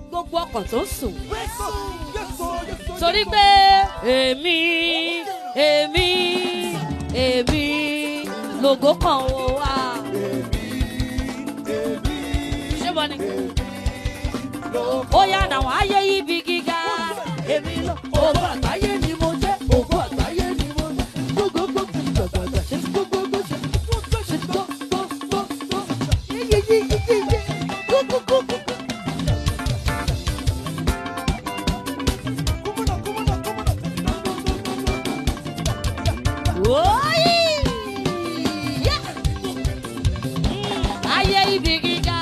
gbogbo ọkàn tó ń sùn Yes, sir. Yes, sir. Yes, sir. torí pé èmi èmi èmi lògó kan ó wá ṣé mo ní ó yá àwọn ayé ibi gíga Èmi lọ, ògo àgbáyé ni mo jẹ́, ògo àgbáyé ni mo jẹ́. Gbogbogbò, gbàgbàgbà, ṣe ti gbogbogbò, ṣe ti gbogbogbò, ṣe ti gbogbogbò. Yé, yé, yé, yé, yé, yé. Gbogbogbò. Kúmọ̀nà, kúmọ̀nà, kúmọ̀nà. Oyi! Yeah! ayé ibi gíga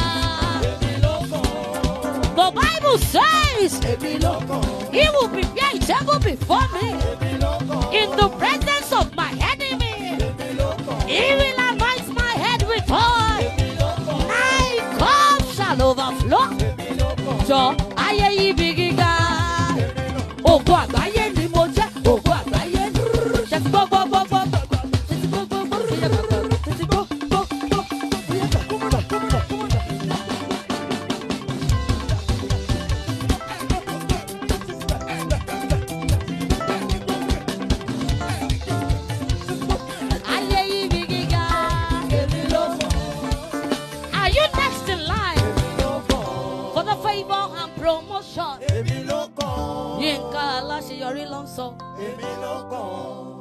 the bible says Èmi ló kàn, he will prepare a table before me èmi ló kàn, in the presence of my enemy èmi ló kàn, he will anoint my head with oil èmi ló kàn, my cup shall overflow èmi ló kàn. jọ ayé ibi gíga ògo àgbáyé ni mo jẹ́ ògo àgbáyé ni ṣe ti gbọ́ gbọ́ gbọ́ gbọ́ gbọ́ ṣe ti gbọ́ gbọ́ gbọ́ ṣe ti gbọ́ gbọ́ ṣe ti gbọ́ gbọ́ gbọ́. Kúmọ̀nà, kúmọ̀nà, kúmọ̀nà. ayé ibi gíga Èmi ló kàn, are you next in line èmi ló kàn, for the favour and promotion èmi ló kàn, yínká aláṣeyọrí ló ń sọ èmi ló kàn.